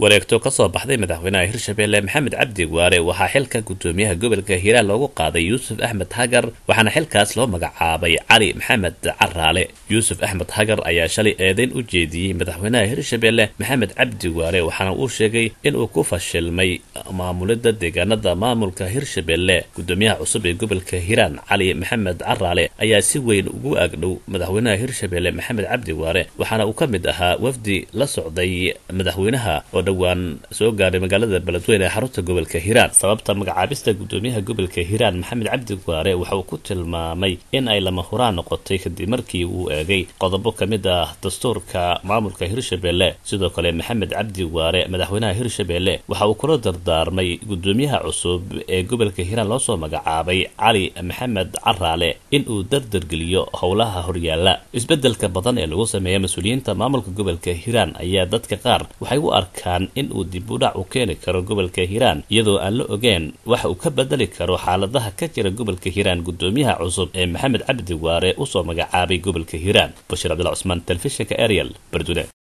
wareegto kasoo baxday madaxweynaha hirshabelle maxamed cabdi waare waxaa xilka gudoomiyaha gobolka hiiraan loogu qaaday yuusuf axmed hagar waxaana xilkaas loo magacaabay cali maxamed caraale yuusuf axmed hagar ayaa shalay eedeyn u jeediyey madaxweynaha hirshabelle maxamed cabdi waare waxaana uu sheegay inuu ku fashilmay maamulidda deegaanada maamulka hirshabelle gudoomiyaha cusub ee gobolka hiiraan cali maxamed caraale ayaa si weyn ugu agdhow madaxweynaha hirshabelle maxamed cabdi waare waxaana uu ka mid ahaa wafdi la socday madaxweynaha oo dhowaan soo gaadhay magaalada beledweyne ee xarunta gobolka hiiraan sababta magacaabista gudoomiyaha gobolka hiiraan maxamed cabdi waare waxa uu ku tilmaamay in ay lama huraan noqotay kadib markii uu eegay qodobo ka mid ah dastuurka maamulka hirshabelle sidoo kale maxamed cabdi waare madaxweynaha hirshabelle waxa uu kula dardaarmay gudoomiyaha cusub ee gobolka hiiraan loosoo magacaabay cali maxamed caraale in uu dardargeliyo howlaha horyaala isbedelka badan ee lagu sameeya mas-uuliyiinta maamulka gobolka hiiraan ayaa dadka qaar waxay u arkaan in uu dib u dhac u keeni karo gobolka hiiraan iyadoo aan la ogeen waxa uu ka bedeli karo xaaladaha ka jira gobolka hiiraan gudoomiyaha cusub ee maxamed cabdi waare usoo magacaabay gobolka hiiraan bashiir cabdilla cusmaan telefishinka ariel bardune